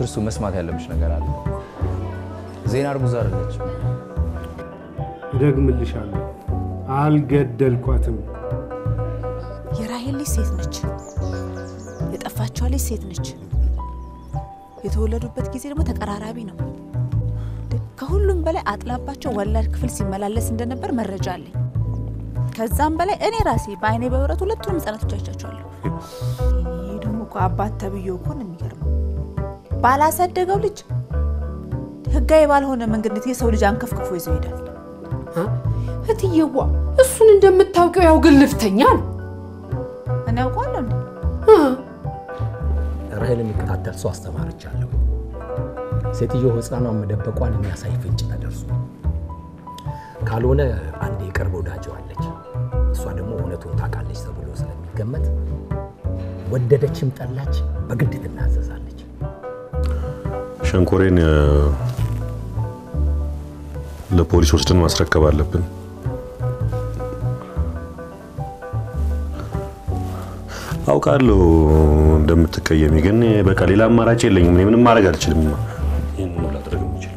ትርሱ መስማት ያለብሽ ነገር አለ። ዜና እርጉዝ አይደለችም። እደግምልሻለሁ፣ አልገደልኳትም። የራሄል ልጅ ሴት ነች። የጠፋችዋ ልጅ ሴት ነች። የተወለዱበት ጊዜ ደግሞ ተቀራራቢ ነው። ከሁሉም በላይ አጥላባቸው ወላድ ክፍል ሲመላለስ እንደነበር መረጃ አለኝ። ከዛም በላይ እኔ ራሴ በአይኔ በብረት ሁለቱንም ህጻናቶች አይቻቸዋለሁ። ይህ ደግሞ እኮ አባት ተብዬው እኮ ነው የሚገርመው። ባላሳደገው ልጅ ህጋዊ ባልሆነ መንገድ እንዴት የሰው ልጅ አንከፍክፎ ይዞ ይሄዳል? እትዬዋ እሱን እንደምታውቂው ያው ግልፍተኛ ነው። እኔ ያውቀዋለሁ እንዴ? ራሄል የሚከታተል ሰው አስተማርቻለሁ። ሴትዮ ህፃኗን መደበቋን የሚያሳይ ፍንጭ ተደርሶ ካልሆነ አንድ የቅርብ ወዳጅ አለች። እሷ ደግሞ እውነቱን ታውቃለች ተብሎ ስለሚገመት ወደደችም ጠላች በግድ ትናዘዛለች። ሸንኮሬን እ፣ ለፖሊስ ወስደን ማስረከብ አለብን። አውቃለሁ እንደምትቀየሚ፣ ግን በቃ ሌላ አማራጭ የለኝም። እኔ ምንም ማድረግ አልችልም። ይህን ነው ላደርግ የምችለው።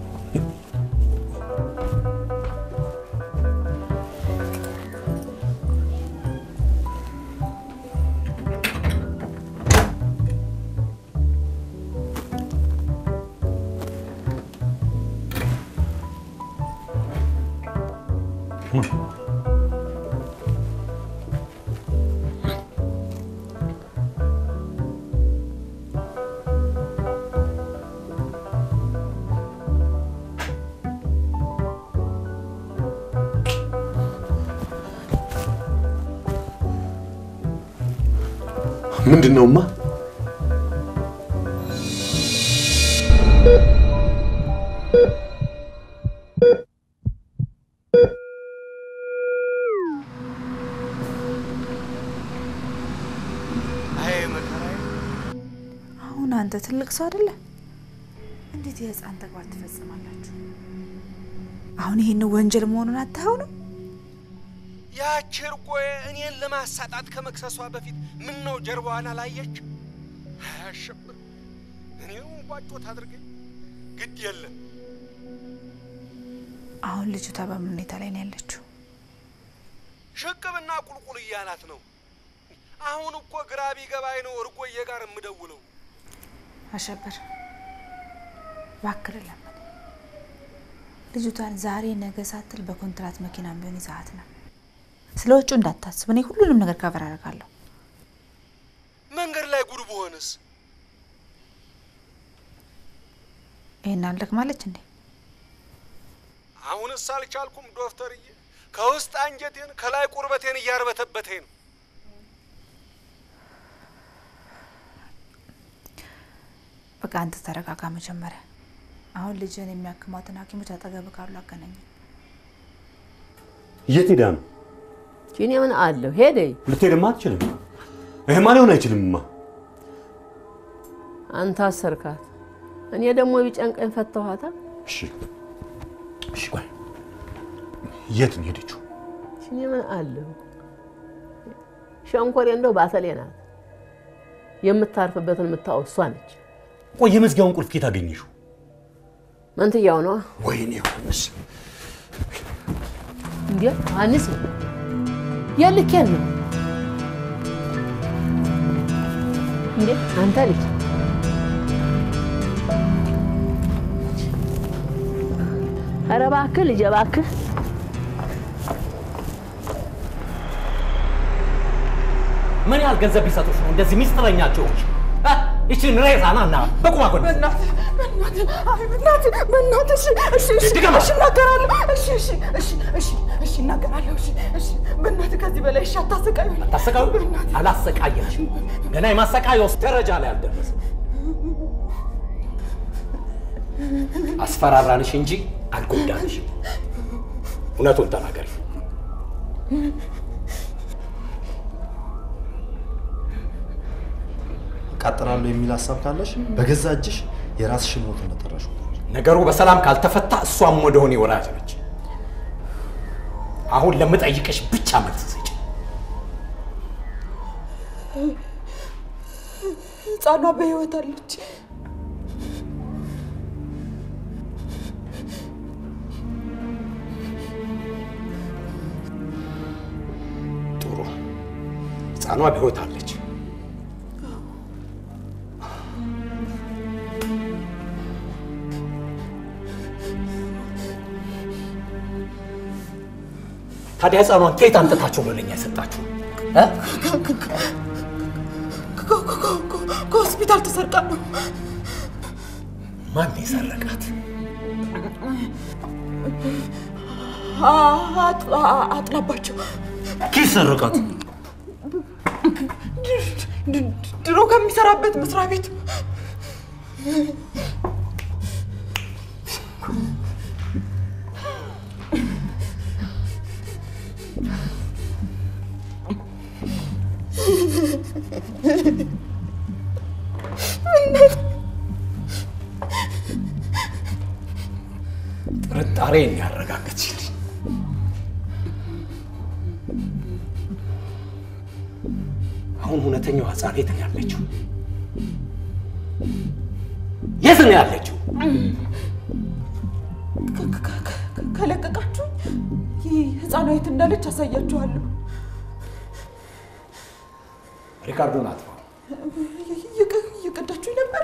ምንድን ነውማ? አሁን አንተ ትልቅ ሰው አይደለ? እንዴት የህፃን ተግባር ትፈጽማላችሁ? አሁን ይህን ወንጀል መሆኑን አታየው ነው? ያች እርጎዬ እኔን ለማሳጣት ከመክሰሷ በፊት ምን ነው ጀርባዋን አላየች? አያሸብር እኔው ቧጮት አድርገኝ ግድ የለም አሁን ልጅቷ በምን ሁኔታ ላይ ነው ያለችው? ሽቅብና ቁልቁል እያላት ነው። አሁን እኮ ግራ ቢገባኝ ነው እርጎዬ ጋር የምደውለው። አሸበር እባክህ ለምን ልጅቷን ዛሬ ነገ ሳትል በኮንትራት መኪና ቢሆን ይዛሃት ነው። ስለ ወጪው እንዳታስብ፣ እኔ ሁሉንም ነገር ካቨር አደርጋለሁ። መንገድ ላይ ጉድ ብሆንስ? ይሄን አልደግማለች እንዴ? አሁንስ አልቻልኩም ዶክተርዬ። ከውስጥ አንጀቴን ከላይ ቁርበቴን እያርበተበተኝ ነው። በቃ አንተ ተረጋጋ መጀመሪያ። አሁን ልጅህን የሚያክሟትን ሐኪሞች አጠገብ ካሉ አገናኝ። የት ሄዳ ነው? እኔ ምን አለሁ ሄደ። ልትሄድማ አትችልም። ይሄማ ሊሆን አይችልምማ። አንተ አሰርካት፣ እኔ ደግሞ ቢጨንቀኝ ፈተኋታ። እሺ እሺ፣ ቆይ የት ነው ሄደችው? እኔ ምን አለሁ ሸንኮሬ እንደው ባተሌ ናት። የምታርፍበትን የምታወው እሷ ነች። ቆይ የመዝጊያውን ቁልፍ ኬት አገኘሽው? መንትያው ነዋ። ወይኔ ዮሐንስ፣ እንዴ ዮሐንስ ነው የልኬን ነው እንዴ አንተ ልጅ ኧረ እባክህ ልጄ እባክህ ምን ያህል ገንዘብ ቢሰጡሽ ነው እንደዚህ ሚስጥረኛቸው? ይችን ሬሳ ና ና በቁማ ጎን በእናትህ በእናትህ አይ በእናትህ በእናትህ እሺ እሺ እሺ ድገማ። እሺ እናገራለሁ እሺ እሺ እሺ እሺ እሺ እናገራለሁ እሺ እሺ በእናትህ ከዚህ በላይ እሺ አታሰቃዩ አታሰቃዩ? አላሰቃየሽም። ገና የማሰቃየው ደረጃ ላይ አልደረስም። አስፈራራንሽ እንጂ አልጎዳንሽም። እውነቱን ተናገሪ። እቃጠላለሁ የሚል ሀሳብ ካለሽ በገዛ እጅሽ የራስሽን ሞት እንደጠራሽ ነገሩ በሰላም ካልተፈታ እሷም ወደ ሆኔ ወራጅ ነች። አሁን ለምጠይቅሽ ብቻ መልስ ስጪ። ህፃኗ በህይወት አለች ሕፃኗ በሕይወት አለች። ታዲያ ሕፃኗን ከየት አምጥታችሁ ነው ለእኛ የሰጣችሁ? እ? ከሆስፒታል ተሰርቃ ነው። ማን የሰረቃት? አጥላባቸው ኪስ ሰረቃት? ድሮ ከሚሰራበት መስሪያ ቤት ጥርጣሬን ያረጋገጥሽልኝ። አሁን እውነተኛው ሕፃን የት ነው ያለችው? የት ነው ያለችው? ከለቀቃችሁ ይህ ህፃኗ የት እንዳለች አሳያችኋለሁ። ሪካርዶን አጥፋው። እየቀ- እየቀዳችሁ ነበር።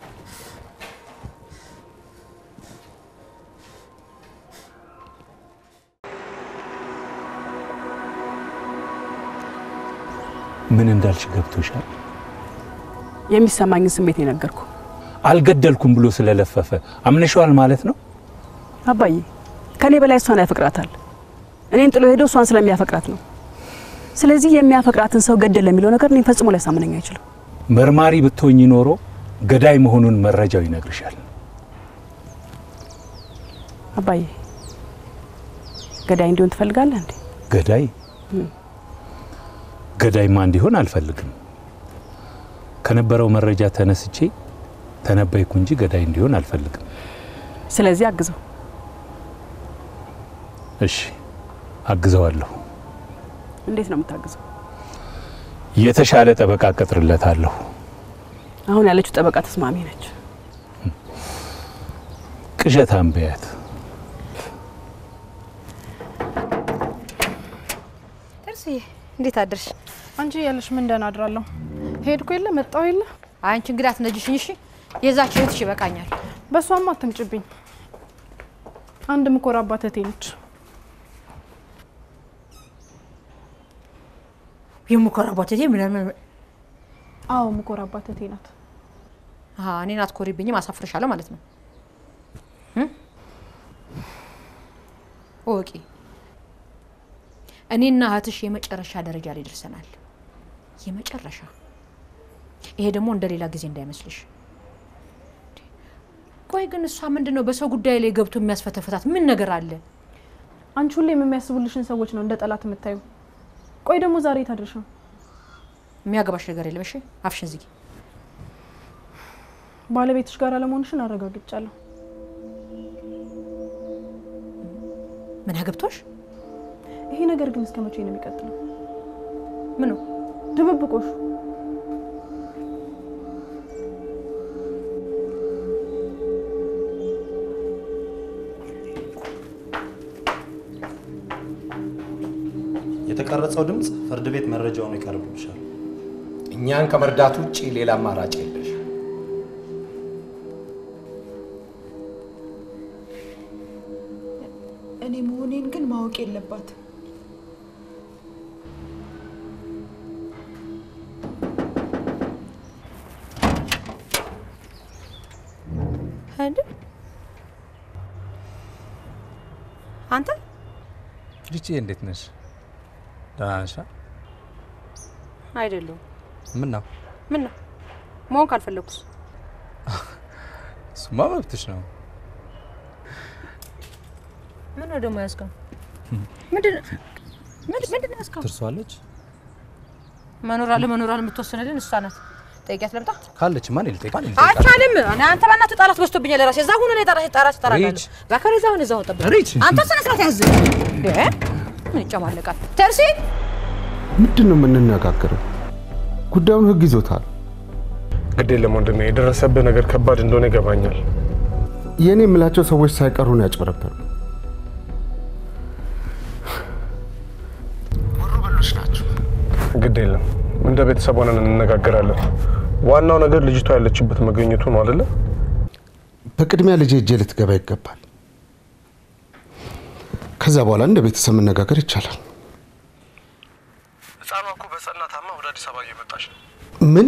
ምን እንዳልሽ ገብቶሻል? የሚሰማኝን ስሜት የነገርኩ አልገደልኩም ብሎ ስለለፈፈ አምነሸዋል ማለት ነው። አባዬ ከኔ በላይ እሷን ያፈቅራታል። እኔን ጥሎ ሄዶ እሷን ስለሚያፈቅራት ነው። ስለዚህ የሚያፈቅራትን ሰው ገደል የሚለው ነገር እኔን ፈጽሞ ሊያሳምነኝ አይችልም። መርማሪ ብትሆኝ ኖሮ ገዳይ መሆኑን መረጃው ይነግርሻል። አባዬ ገዳይ እንዲሆን ትፈልጋለህ እንዴ? ገዳይ ገዳይማ እንዲሆን አልፈልግም። ከነበረው መረጃ ተነስቼ ተነበይኩ እንጂ ገዳይ እንዲሆን አልፈልግም። ስለዚህ አግዘው። እሺ አግዘዋለሁ። እንዴት ነው የምታግዘው? የተሻለ ጠበቃ ቀጥርለታለሁ። አሁን ያለችው ጠበቃ ተስማሚ ነች። ቅዠት አንበያት። ጥርስዬ እንዴት አደርሽ? አንቺ ያለሽ ምን ደህና አድራለሁ። ሄድኩ የለ መጣው የለ አንቺ እንግዲህ አትነጅሽኝ እሺ። የዛች እህትሽ ይበቃኛል። በእሷም አትምጭብኝ። አንድ ምኮራባት እህቴ ነች። የምኮራባት እህቴ ምናምን አዎ ምኮራባት እህቴ ናት። አሀ እኔን አትኮሪብኝም፣ አሳፍርሻለሁ ማለት ነው። እም? እወቂ እኔና እህትሽ የመጨረሻ ደረጃ ላይ ደርሰናል። የመጨረሻ ይሄ ደግሞ እንደ ሌላ ጊዜ እንዳይመስልሽ። ቆይ ግን እሷ ምንድን ነው በሰው ጉዳይ ላይ ገብቶ የሚያስፈተፍታት ምን ነገር አለ? አንቺ ሁሌም የሚያስቡልሽን ሰዎች ነው እንደ ጠላት የምታዩ። ቆይ ደግሞ ዛሬ ታድርሽ ነው የሚያገባሽ ነገር የለም። እሺ አፍሽን ዝጊ። ባለቤትሽ ጋር አለመሆንሽን አረጋግጫለሁ። ምን አገብቶሽ? ይሄ ነገር ግን እስከ መቼ ነው የሚቀጥለው? ምኑ ድብብቆሹ? የተቀረጸው ድምፅ ፍርድ ቤት መረጃ ሆኖ ይቀርብልሻል። እኛን ከመርዳት ውጭ ሌላ አማራጭ የለሽ። እኔ መሆኔን ግን ማወቅ የለባትም። እንዴ አንተ ልጄ እንዴት ነሽ? ደህና ነሽ? አይደለሁም። ምን ነው? ምን ነው መሆን ካልፈለኩስ? እሱማ መብትሽ ነው። ምን ነው ደግሞ ያዝከው? ምንድን ነው ምንድን ምንድን ነው ያዝከው? ትርሷለች መኖር አለ መኖር አለ የምትወስንልን እሷ ናት። ጠይቂያት ልምጣ። ካለች ማን ልጠይቅ? ማን አይቻልም። እኔ አንተ በእናትህ ጣላት በዝቶብኛል። ራሴ እዛ ሁኑ ላይ ጣላት ጣላት ጣላለሁ። ሪች። ዛከረ እዛው ነው እዛው ጠብቅ። ሪች። አንተ ስነ ስርዓት ያዝ። እንዴ ምን ይጨማለቃል? ተርሲ ምንድን ነው የምንነጋገረው? ጉዳዩን ህግ ይዞታል። ግድ የለም ወንድሜ፣ የደረሰብህ ነገር ከባድ እንደሆነ ይገባኛል። የእኔ የምላቸው ሰዎች ሳይቀሩ ነው ያጭበረበሩ። ግድ የለም እንደ ቤተሰብ ሆነን እንነጋገራለን። ዋናው ነገር ልጅቷ ያለችበት መገኘቱ ነው አይደለ? በቅድሚያ ልጄ እጄ ልትገባ ይገባል። ከዛ በኋላ እንደ ቤተሰብ መነጋገር ይቻላል። ህፃኗ እኮ በጸና ታማ ወደ አዲስ አበባ እየመጣች ነው። ምን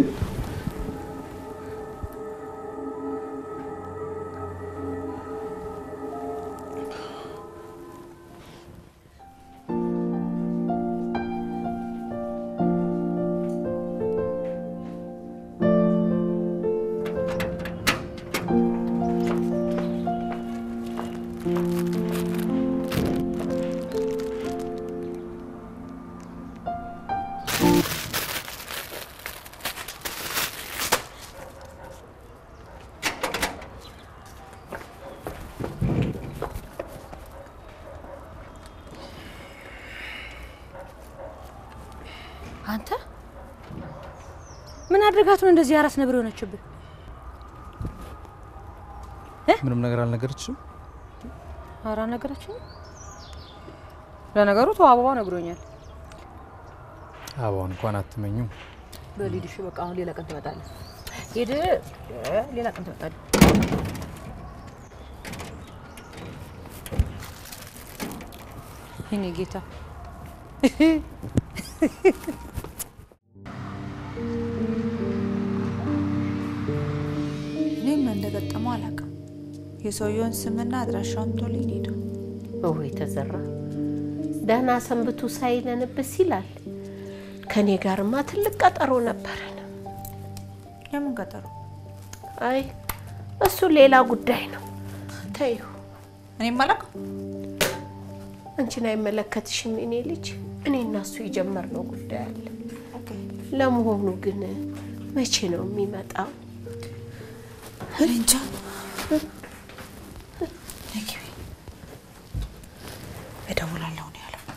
አንተ ምን አድርጋት ነው እንደዚህ አራስ ነብር የሆነችብህ? ምንም ነገር አልነገረችም። አራ ነገረችኝ። ለነገሩ ተው አበባ ነግሮኛል። አበባውን እንኳን አትመኙም። በሊድሽ በቃ አሁን ሌላ ቀን ትመጣለህ። ሂድ፣ ሌላ ቀን ትመጣለህ። የእኔ ጌታ እኔም እንደገጠመው አላውቅም። የሰውየውን ስምና አድራሻውን ቶልኝ ሄደው ወይ ተዘራ ደህና ሰንብቱ ሳይለንብስ ይላል። ከኔ ጋርማ ትልቅ ቀጠሮ ነበረን። የምን ቀጠሮ? አይ እሱ ሌላ ጉዳይ ነው። ተይው፣ እኔም አላውቅም። አንቺን አይመለከትሽም የኔ ልጅ። እኔ እና እሱ የጀመርነው ጉዳይ አለ። ለመሆኑ ግን መቼ ነው የሚመጣው? እኔ እንጃ። እደውላለሁ ነው ያለው።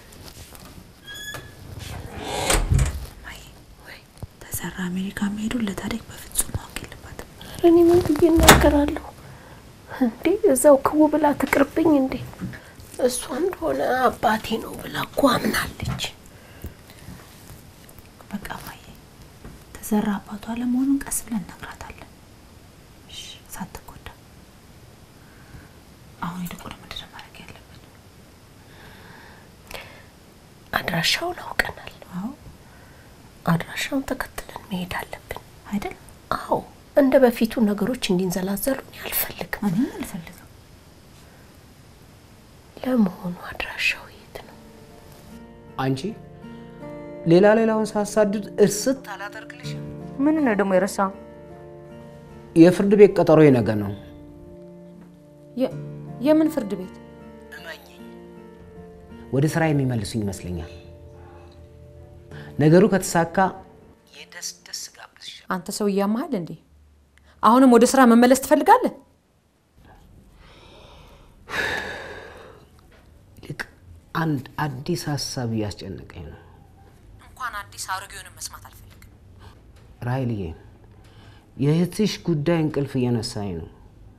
እማዬ፣ ተዘራ አሜሪካ መሄዱ ለታሪክ በፍጹም ማወቅ የለባትም። ኧረ እኔ ምን ብዬ እናገራለሁ እንዴ? እዛው ክው ብላ ትቅርብኝ እንዴ? እሷ እንደሆነ አባቴ ነው ብላ እኮ አምናለች። በቃ እማዬ፣ ተዘራ አባቷ ለመሆኑን ቀስ ብለን እነግራታለን። እሺ፣ ሳትጎዳ። አሁን ይልቁን ምንድን ነው ማድረግ ያለብን? አድራሻውን አውቀናል። አድራሻውን ተከትለን መሄድ አለብን አይደል? አዎ። እንደ በፊቱ ነገሮች እንዲንዘላዘሉ እኔ አልፈልግም። እኔም አልፈልግም። ለመሆኑ አድራሻው የት ነው? አንቺ ሌላ ሌላውን ሳሳድድ እርስት አላደርግልሽም። ምን ነው ደግሞ የረሳው? የፍርድ ቤት ቀጠሮ ነገ ነው። የምን ፍርድ ቤት? ወደ ስራ የሚመልሱኝ ይመስለኛል። ነገሩ ከተሳካ የደስ ደስ ጋብዝሻለሁ። አንተ ሰው እያመሃል እንዴ? አሁንም ወደ ስራ መመለስ ትፈልጋለህ? ይልቅ አንድ አዲስ ሀሳብ እያስጨነቀኝ ነው። እንኳን አዲስ አሮጌውንም መስማት አልፈልግም። ራይልዬ፣ የእህትሽ ጉዳይ እንቅልፍ እየነሳኝ ነው።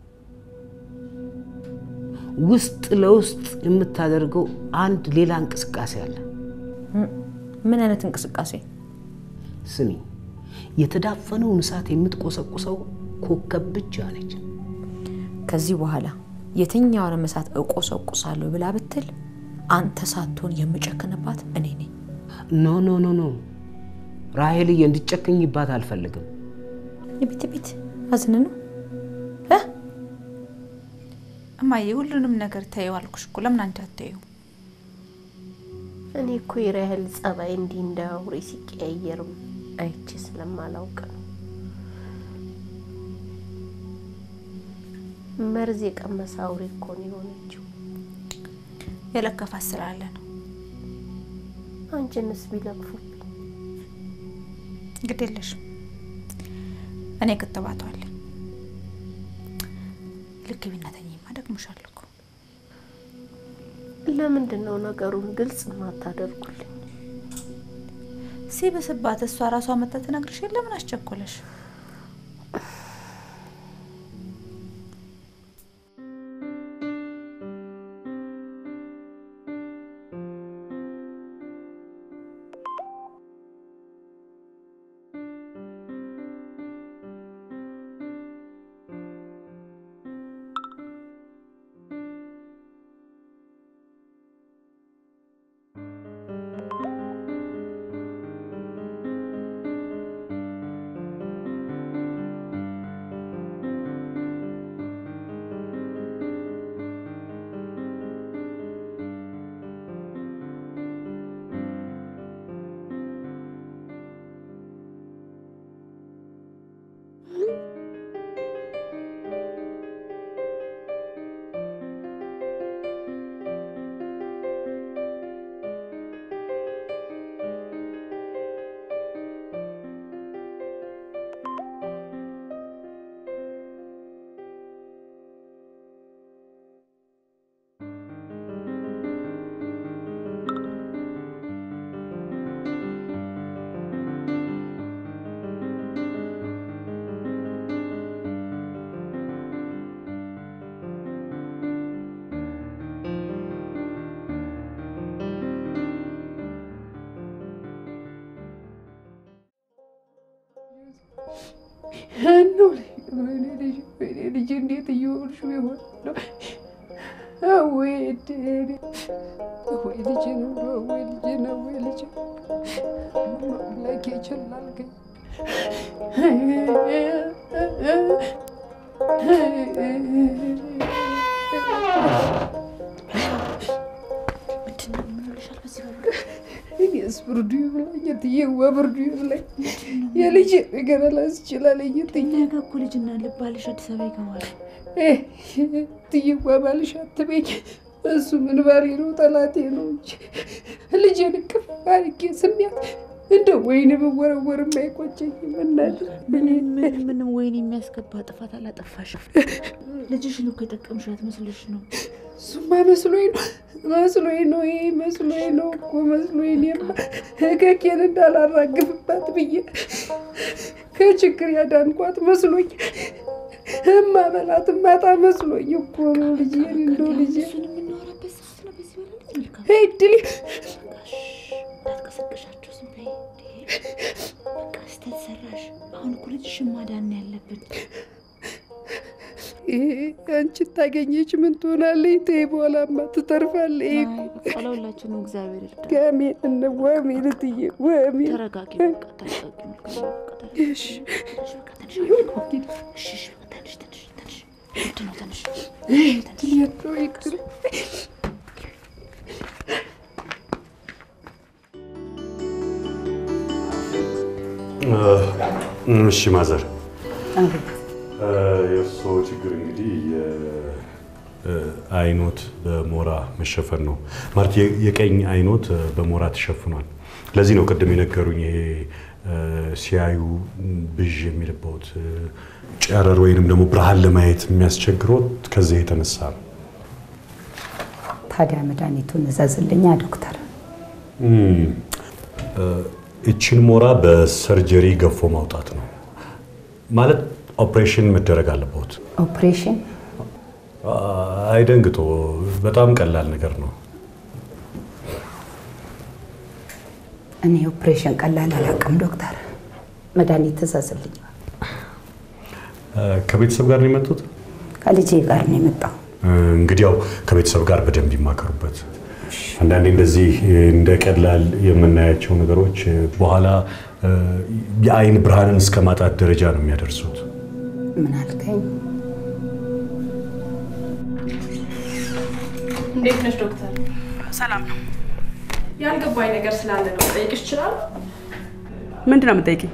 ውስጥ ለውስጥ የምታደርገው አንድ ሌላ እንቅስቃሴ አለ። ምን አይነት እንቅስቃሴ? ስሚ፣ የተዳፈነውን እሳት የምትቆሰቁሰው ኮከብ ብቻ ነች። ከዚህ በኋላ የትኛውንም እሳት እቆሰቁሳለሁ ብላ ብትል አንተ ሳትሆን የምጨክንባት እኔ ነኝ። ኖ ኖ ኖ ኖ ራሄልዬ፣ እንድጨክኝባት አልፈልግም። ቤት ቤት አዝን ነው እማዬ፣ ሁሉንም ነገር ተይው አልኩሽ እኮ። ለምን አንቺ አትይው? እኔ እኮ የራሄል ጸባይ እንዲህ እንደ አውሬ ሲቀያየርም አይቼ ስለማላውቅ ነው። መርዝ የቀመሰ አውሬ እኮ ነው የሆነችው። የለከፋት ስላለ ነው። አንቺንስ ቢለክፉብኝ ግድ የለሽም። እኔ ክትባቱ አለኝ። ልክ ቢናተኝማ ደግሞሻል እኮ። ለምንድን ነው ነገሩን ግልጽ ማታደርጉልኝ? ሲብስባት እሷ ራሷ መታ ትነግርሽ የለ ምን አስቸኮለሽ? ወይኔ ልጅ እንዴት እየሆንሽ ይሆን ነው? ወይ እድሌ፣ ወይ ልጅ ነው፣ ወይ ልጅ ነው፣ ወይ ልጅ አምላኬ ይችላል ግን እኔስ ብርዱ ይብላኝ እትዬዋ ብርዱ ይብላኝ። የልጅ ነገር አላስችላለኝ እትዬ። ነገ እኮ ልጅና ልባልሽ አዲስ አበባ ይገባል። እትዬዋ ባልሽ አትበኝ። እሱ ምን ባሪ ነው ጠላቴ ነው እንጂ ልጄን እቅፍ አድርጌ ስሚያት እንደ ወይን ብወረወር አይቆጨኝም። እናት ምንም ምንም ምንም ወይን የሚያስገባ ጥፋት አላጠፋሽም። ልጅሽን እኮ የጠቀምሻት መስልሽ ነው። እሱማ መስሎኝ ነው መስሎኝ ነው ይሄ መስሎኝ ነው እኮ መስሎኝ እኔማ እከኬን እንዳላራግፍባት ብዬ ከችግር ያዳንኳት መስሎኝ እማበላት ማጣ መስሎኝ እኮ ነው ልጄን እንደው ልጄ እድል እንዳትቀሰቅሻቸው ዝም በይ። በቃ ስህተት ሰራሽ። አሁን እኮ ልጅሽን ማዳን ነው ያለብን። አንቺ ታገኘች ምን ትሆናለች? ተይ በኋላማ ትተርፋለች እኮ በቃ ለሁላችንም እግዚአብሔር ይርዳል። ጋሜን እነ ዋሜን እትዬ ዋሜን ተረጋጊ፣ በቃ ተረጋጊ። እሺ እሺ፣ በቃ ትንሽ እሺ፣ እሺ፣ በቃ ትንሽ ትንሽ ትንሽ ምንድን ነው ትንሽ ትንሽ እሺ ማዘር፣ የእርስዎ ችግር እንግዲህ አይኖት በሞራ መሸፈን ነው ማለት የ- የቀኝ አይኖት በሞራ ተሸፍኗል። ለዚህ ነው ቅድም የነገሩኝ ይሄ ሲያዩ ብዥ የሚልበት ጨረር ወይንም ደግሞ ብርሃን ለማየት የሚያስቸግሮት ከዚህ የተነሳ ነው። ታዲያ መድኃኒቱን እዘዝልኛ ዶክተር። እም፣ እችን ሞራ በሰርጀሪ ገፎ ማውጣት ነው ማለት ኦፕሬሽን መደረግ አለበት። ኦፕሬሽን አይደንግጦ፣ በጣም ቀላል ነገር ነው። እኔ ኦፕሬሽን ቀላል አላውቅም ዶክተር። መድኃኒት እዘዝልኝ። ከቤተሰብ ጋር ነው የመጡት? ከልጄ ጋር ነው የመጣው። እንግዲህ ያው ከቤተሰብ ጋር በደንብ ይማከሩበት። አንዳንዴ እንደዚህ እንደ ቀላል የምናያቸው ነገሮች በኋላ የአይን ብርሃንን እስከ ማጣት ደረጃ ነው የሚያደርሱት። ምን አልከኝ? እንዴት ነሽ ዶክተር? ሰላም ነው። ያልገባኝ ነገር ስላለ ነው ጠይቅሽ ይችላል? ምንድን ነው የምጠይቂኝ?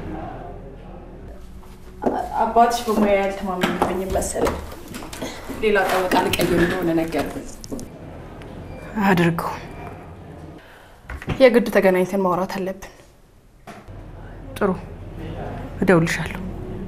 አባትሽ በሙያ ያልተማመንብኝም መሰለኝ። ሌላ ጠበቃ ልቀይር እንደሆነ ነገርኩኝ። አድርገው። የግድ ተገናኝተን ማውራት አለብን። ጥሩ፣ እደውልሻለሁ።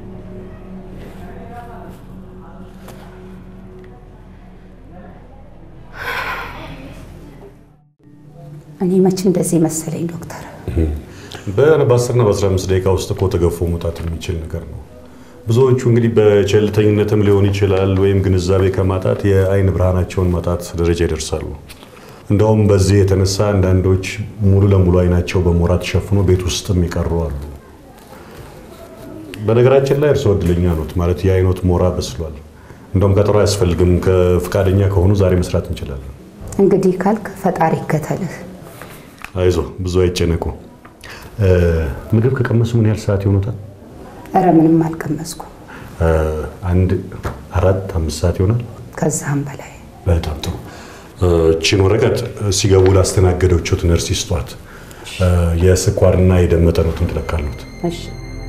እኔ መች እንደዚህ መሰለኝ ዶክተር። በ10ና በ15 ደቂቃ ውስጥ እኮ ተገፎ መውጣት የሚችል ነገር ነው። ብዙዎቹ እንግዲህ በቸልተኝነትም ሊሆን ይችላል ወይም ግንዛቤ ከማጣት የአይን ብርሃናቸውን ማጣት ደረጃ ይደርሳሉ። እንደውም በዚህ የተነሳ አንዳንዶች ሙሉ ለሙሉ አይናቸው በሞራ ተሸፍኖ ቤት ውስጥም የቀሩ አሉ። በነገራችን ላይ እርስዎ እድለኛ ኖት፣ ማለት የአይኖት ሞራ በስሏል። እንደውም ቀጠሮ አያስፈልግም። ከፍቃደኛ ከሆኑ ዛሬ መስራት እንችላለን። እንግዲህ ካልክ ፈጣሪ ይከተልህ። አይዞ፣ ብዙ አይጨነቁ። ምግብ ከቀመሱ ምን ያህል ሰዓት ይሆኑታል? እረ ምንም አልቀመስኩ። አንድ አራት አምስት ሰዓት ይሆናል። ከዛም በላይ በጣም ጥሩ። እቺን ወረቀት ሲገቡ ላስተናገደችት ነርስ ይስጧት። የስኳርና የደም መጠኖትን ትለካሉት። እሺ።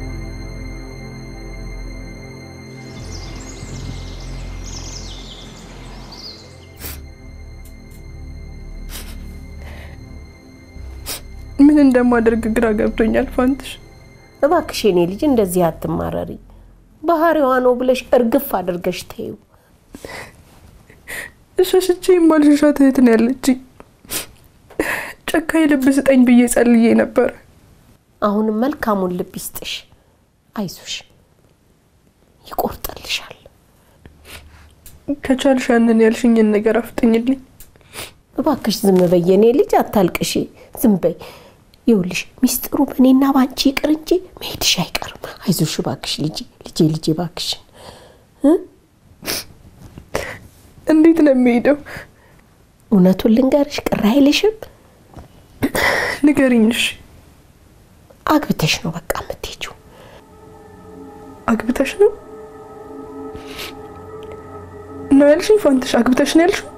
ምን እንደማደርግ ግራ ገብቶኛል ፋንትሽ። እባክሽ የኔ ልጅ እንደዚህ አትማረሪ። ባህሪዋ ነው ብለሽ እርግፍ አድርገሽ ተይው። ሸሽቼ የማልሸሻት እህት ነው ያለችኝ። ጨካኝ ልብ ስጠኝ ብዬ ጸልዬ ነበር። አሁንም መልካሙን ልብ ይስጥሽ። አይዞሽ፣ ይቆርጥልሻል። ከቻልሽ ያንን ያልሽኝን ነገር አፍጥኝልኝ። እባክሽ ዝም በይ የኔ ልጅ፣ አታልቅሺ። ዝም በይ። ይኸውልሽ ሚስጥሩ በእኔና ባንቺ ይቅር እንጂ መሄድሽ አይቀርም። አይዞሽ እባክሽ ልጄ፣ ልጄ፣ ልጄ እባክሽን እ እንዴት ነው የሚሄደው? እውነቱን ልንገርሽ ቅር አይልሽም? ንገሪኝ እሺ። አግብተሽ ነው በቃ የምትሄጂው። አግብተሽ ነው ነው ያልሽኝ? ፋንትሽ አግብተሽ ነው ያልሽው?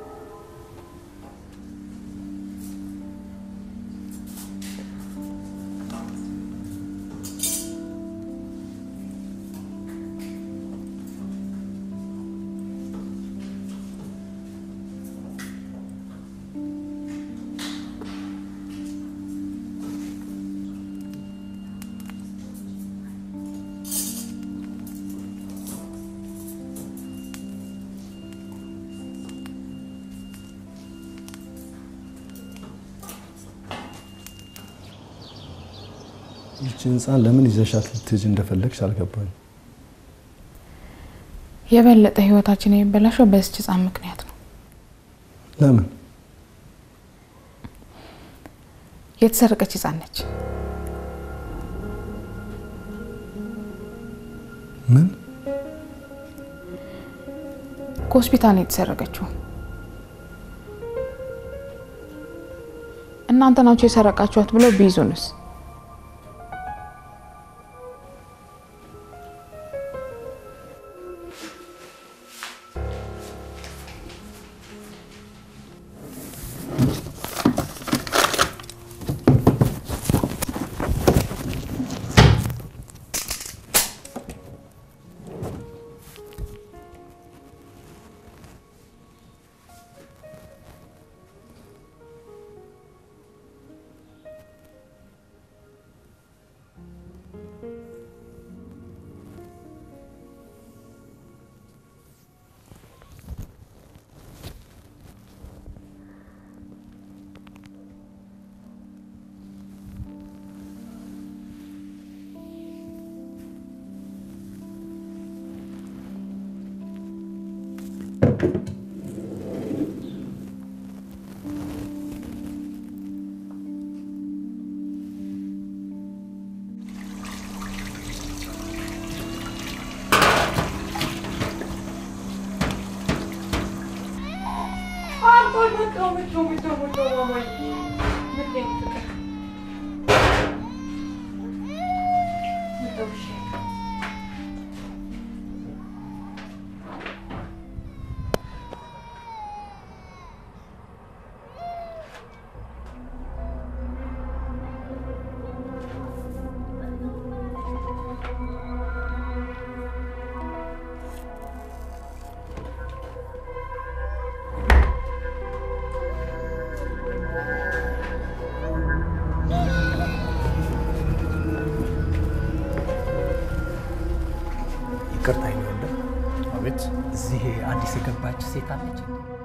ይህችን ህፃን ለምን ይዘሻት ልትሄጂ እንደፈለግሽ አልገባኝ። የበለጠ ህይወታችን የሚበላሸው በዚች ህፃን ምክንያት ነው። ለምን? የተሰረቀች ህፃን ነች። ምን? ከሆስፒታል ነው የተሰረቀችው። እናንተ ናቸው የሰረቃችኋት ብለው ቢይዙንስ? ይቅርታ ይሆንደ አቤት። እዚህ አዲስ የገባች ሴት አለች።